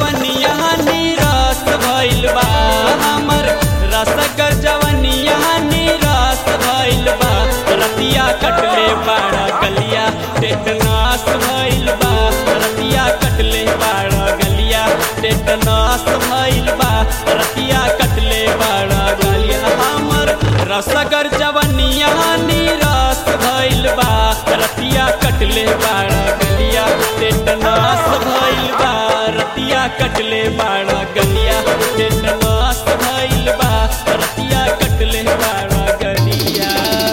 जवनिया निराश भइल बा हमर रसगर जवनिया निराश भइल बा रतिया कटले बाड़ा गलिया टेटनास भइल बा रतिया कटले बाड़ा गलिया टेटनास भइल बा रतिया कटले बाड़ा गलिया हमर रसगर जवनिया निराश भइल बा रतिया कटले बाड़ा गलिया टेटनास भइल बा रतिया कटले बाड़ा गलिया टेटनास भइल बा रतिया कटले बाड़ा गलिया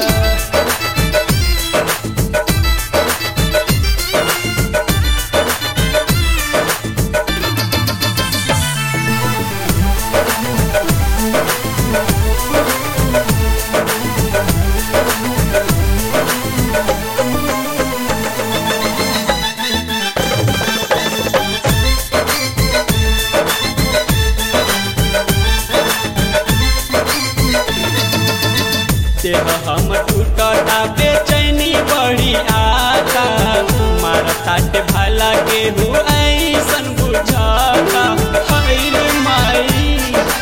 देह हम टूटता बेचैनी बड़ी आता मारताट भला केहू ऐसन बुझाता हैल माई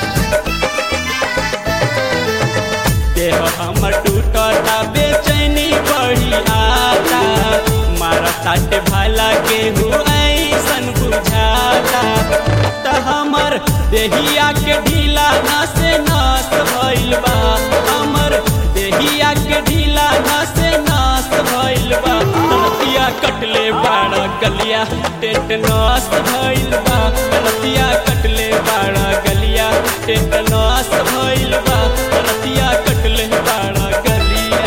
देह हमर टूटता बेचैनी बड़ी आता मारताट भला केहू ऐसन बुझाता त हमर देहिया के ढीला नस नस भइल बा हमर देहिया के ढीला नस नस भइल बा रतिया कटले बाड़ा गलिया टेटनस भइल बा रतिया कटले बाड़ा गलिया टेटनस भइल बा रतिया कटले बाड़ा गलिया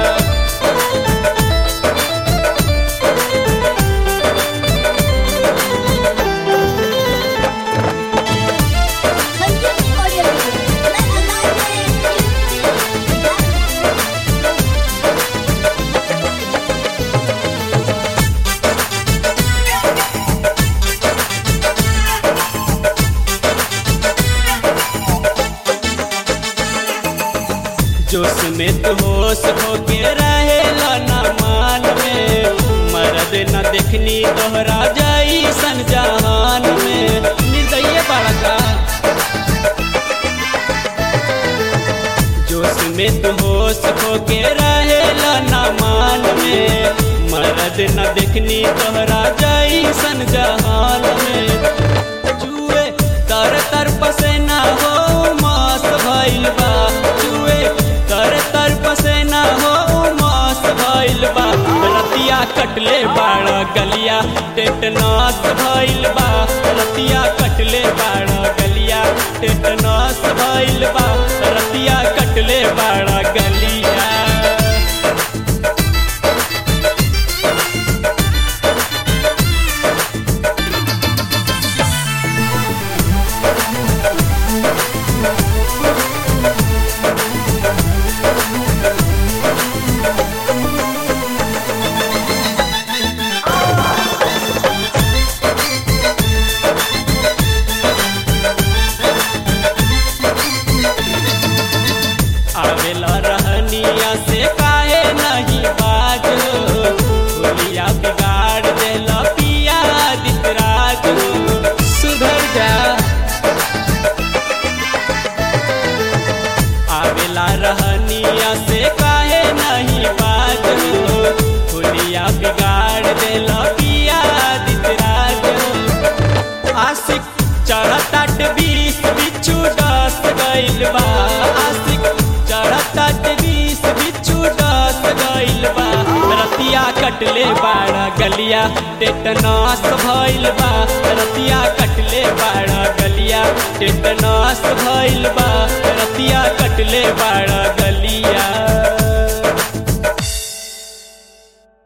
संगीत ऑडियो मैं अंदाज जोश में तू होश होके रहेला ना मान में मरद न देखनी तोहरा जाई सन जहान में निर्दय बड़का जोश में तू होश होके रहेला ना मान में मरद न देखनी तोहरा जाई सन जहान में जुए तर तर पसेना हो मास भइल बा जुए तर तर पसेना हो मास भइल बा रतिया कटले बाड़ा गलिया टेटनास भइल बा रतिया कटले बाड़ा गलिया टेटनास भइल बा रतिया कटले बाड़ा गलिया आवेला रहनिया से काहे नहीं बाज होलिया बिगाड़ देला पिया दितराज सुधर जा आवेला रहनिया से काहे नहीं बाज होलिया बिगाड़ देला पिया दितराज आशिक चढ़ताट बीस बिच्छू डस गइल बा आशिक चढ़ताट बीस बिच्छू डस गइल बा रतिया कटले बाड़ा गलिया टेटनास भइल बा रतिया कटले बाड़ा गलिया टेटनास भइल बा रतिया कटले बाड़ा गलिया